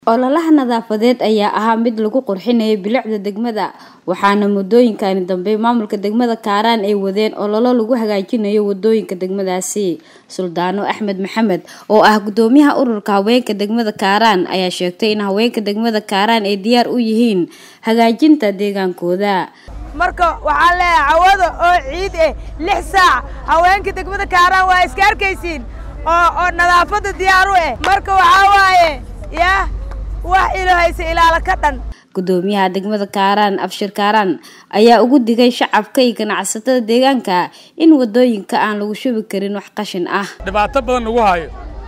ololaha nadaafadeed ayaa ahaa mid lagu qurxinayay bilicda degmada waxaana muddooyinkani dambe maamulka degmada kaaraan ay wadeen ololo lagu hagaajinayo wadooyinka degmadaasi suldaano axmed maxamed oo ah gudoomiyaha ururka haweenka degmada kaaraan ayaa sheegtay in haweenka degmada kaaraan ay diyaar u yihiin hagaajinta deegaankooda marka waxaan leeyahay cawada oo ciid eh lix saac haweenka degmada kaaraan waa iska arkaysiin oo oo nadaafadda diyaar u eh marka waxaa waaye yaa wax ilahaysa ilaala ka dhan gudoomiyaha degmada kaaraan abshir kaaraan ayaa ugu digay shacabka iyo ganacsatada deegaanka in wadooyinka aan lagu shubi karin wax qashin ah dhibaato badan lagu hayo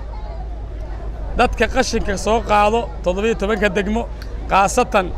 dadka qashinka soo qaado toddobiyo tobanka degmo khaasatan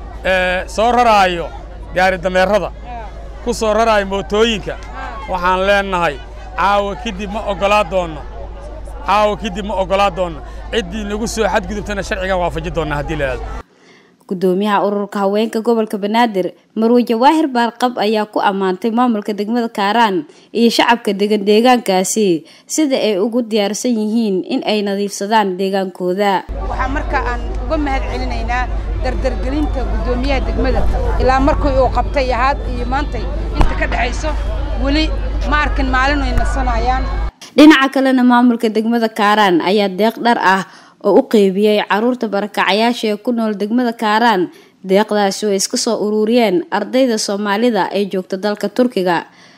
soo raraayo gaari dameerada ku soo raraayo mootooyinka waxaan leenahay caawa kadib ma oggolaa doonno caawa kadib ma oggolaa doonno ciddii nagu soo xadgudubtana sharcigan waafaji doonna haddii la aado gudoomiyaha ururka haweenka gobolka banaadir marwe jawaahir baarqab ayaa ku ammaantay maamulka degmada kaaraan iyo shacabka degan deegaankaasi sida ay ugu diyaarsan yihiin in ay nadiifsadaan deegaankooda waxaa marka aan uga mahad celinaynaa dardargelinta gudoomiyaha degmada ilaa markii uu qabtay ahaad iyo maantay inta ka dhexayso weli ma arkin maalin ay nasanayaan dhinaca kalena maamulka degmada kaaraan ayaa deeq dhar ah oo u qeybiyey caruurta barakacayaasha ee ku nool degmada kaaraan deeqdaasi oo iska soo ururiyeen ardayda soomaalida ee joogta dalka turkiga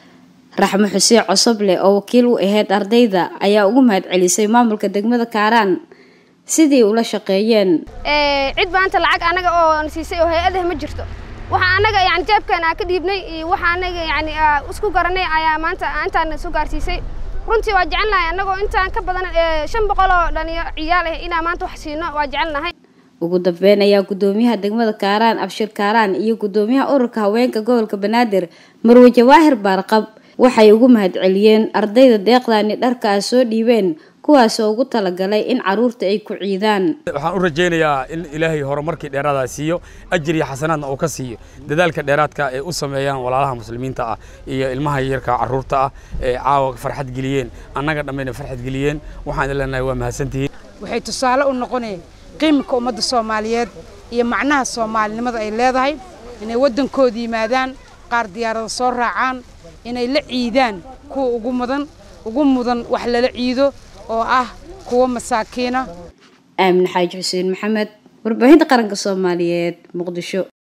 raxmo xuseen cosoble oo wakiil u ahayd ardayda ayaa ugu mahad celisay maamulka degmada kaaraan sidii ula shaqeeyeen cid maanta lacag anaga oo siisay oo hay-adah ma jirto waxaa anaga yani jeebkeena ka dhiibnay iyo waxa anaga yani isku garanay ayaa maanta intaan soo gaarsiisay runtii waa jecelnahay annagoo intaan ka badan shan boqol oo dhalinyaro ciyaal ah inaan maanta wax siino waa jecelnahay ugu dambeyn ayaa gudoomiyaha degmada kaaraan abshir kaaraan iyo gudoomiyaha ururka haweenka gobolka banaadir marwe jawaahir baarqab waxay ugu mahad celiyeen ardayda deeqdani dharka soo dhiibeen kuwaasoo ugu talagalay in caruurta ay ku ciidaan waxaan u rajaynayaa in ilaahay horumarkii dheeraada siiyo ajir iyo xasanaadna uu ka siiyo dadaalka dheeraadka ay u sameeyaan walaalaha muslimiinta ah iyo ilmaha yarka carruurta ah ee caawa farxad geliyeen annaga dhammayna farxad geliyeen waxaan idin leenahay waa mahadsantihiin waxay tusaale u noqonayeen qiimka ummadda soomaaliyeed iyo macnaha soomaalinimada ay leedahay inay waddankooda yimaadaan qaar diyaarada soo raacaan inay la ciidaan kuwa ugu mudan ugu mudan wax lala ciido oo ah kuwa masaakiina aamin xaaji xuseen maxamed warbaahinta qaranka soomaaliyeed muqdisho